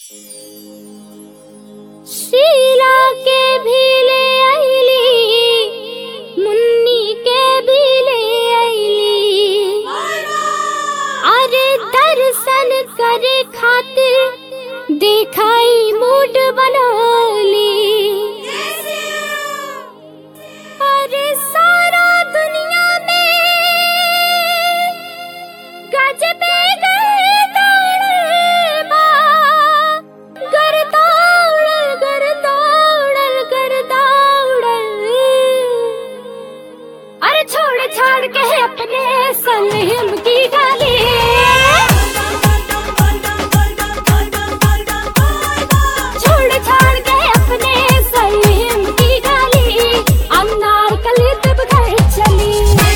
शीला के भी ले आईली मुन्नी के भी ले आईली अरे दर्शन करे खातिर देखाई मूड बनौली अरे सारा दुनिया में गजबे गर्दौड़ बा गर्दौड़ गर्दौड़ गर्दौड़ अरे छोड़ छाड़ के अपने सलीम की गाली छोड़ छाड़ के अपने सलीम की गाली अनार कली तब घर चली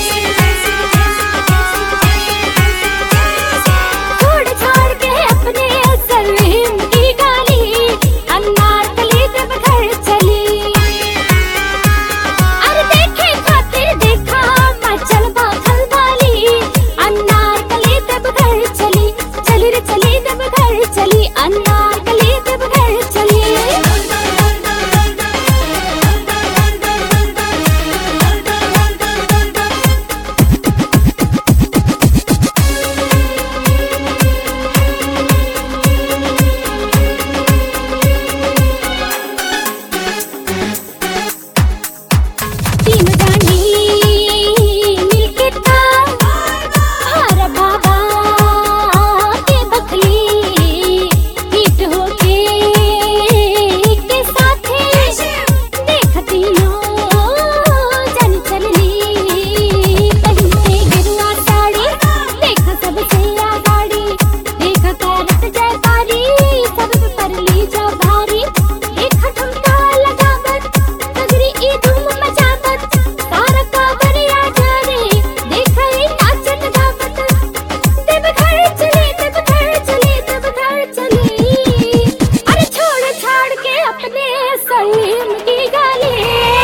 छोड़ छाड़ के अपने सलीम की गाली अनार कली तब घर चली अरे देखे खातिर देखा मचल बाखल वाली अनार कली तब घर चली चली रे चली तब घर चली अनार कली तब घर चली तीन जानी मिलके था हर बाबा के बखली हिट होके के साथे देखती नो जन चलली पहनते गिरुआ साड़ी देखा सबसे आगाड़ी देखा कारत जयकारी सब पर ली जा भारी देखा ठुमका लगावत सगरी ई धूम मचावत तारा का बरिया जाने देखा ई नाचत गावत देव घर चले देव घर चले देव घर चले अरे छोड़ छाड़ के अपने सलीम की गाली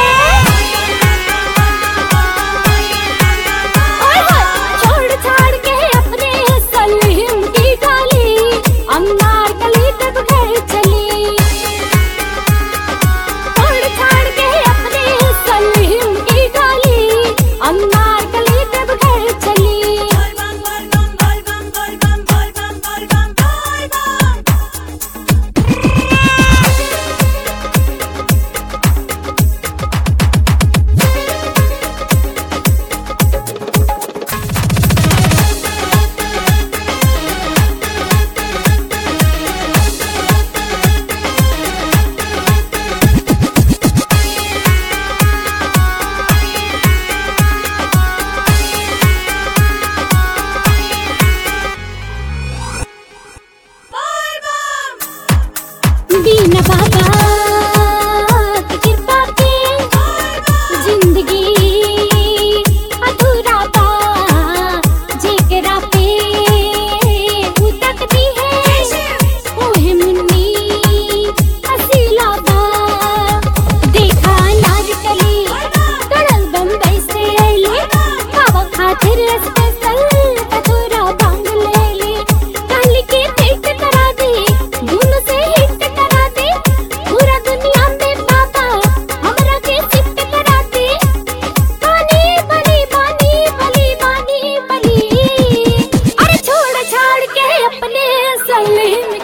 ओए होए, छोड़ छाड़ के अपने सलीम की गाली अनार कली तब घर चली छोड़ छाड़ के अपने सलीम की गाली अनार कली तब घर चली दीन बाबा की कृपा के जिंदगी अधूरा बा जेकरा पे उतकती है ओहे मुन्नी हसीला बा देखा नार कली कड़ल बम्बई से अइले बाबा खातिर स्पेशल अधूरा बांग ले ले काली के पेट करा दे धुन से हिट करा दे पूरा दुनिया में बाबा हमरा के शिफ्ट करा दे बानी बली बानी बली बानी बली अरे छोड़ छाड़ के अपने सलीम